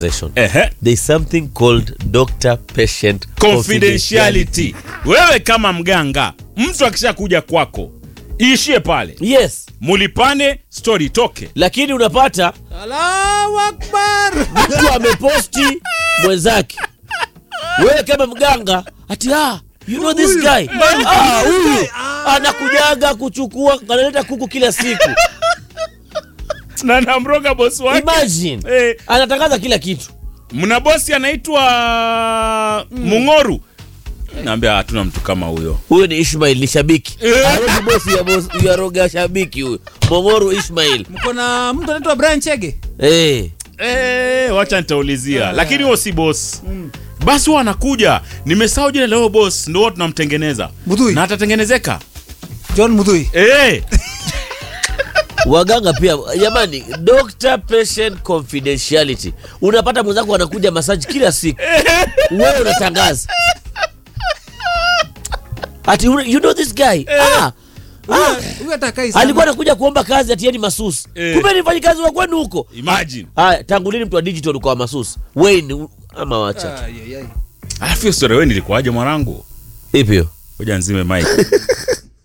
Ehe. There's something called doctor patient confidentiality. Wewe kama mganga, mtu akishakuja kwako iishie pale, Yes, mulipane, story itoke. lakini unapata Allahu Akbar. mtu ameposti mwenzake, wewe kama mganga ati ah, you know this guy ah, huyu anakujaga kuchukua analeta kuku kila siku. na namroga bosi wake. Imagine Eh, anatangaza kila kitu. mna bosi anaitwa Mung'oru. Naambia hatuna mtu kama huyo. Huyo ni Ishmail, ni shabiki Eh. Harogi bosi ya bosi ya roga shabiki huyo Mongoro Ishmail. Mko na mtu anaitwa Brian Chege. Eh, Eh, wacha nitaulizia, lakini huo si boss. Basi huwa anakuja, nimesahau jina leo boss, ndio huwa tunamtengeneza Mudhui. na atatengenezeka. John Mudhui. Eh, waganga pia jamani, doctor patient confidentiality. Unapata mwenzako anakuja masaji kila siku, wewe unatangaza ati you you know this guy ah, ah, Huyu atakai sana. alikuwa anakuja kuomba kazi ati yeye ni masusi Eh. kumbe ni mfanyikazi wa kwenu huko. imagine. Haya, tangu lini mtu wa digital kwa masusi Wayne u- ama wacha tu. Ai, ai, ai. Alafu hiyo story wewe nilikuwaje mwanangu? ipi hiyo? Ngoja nzime mic.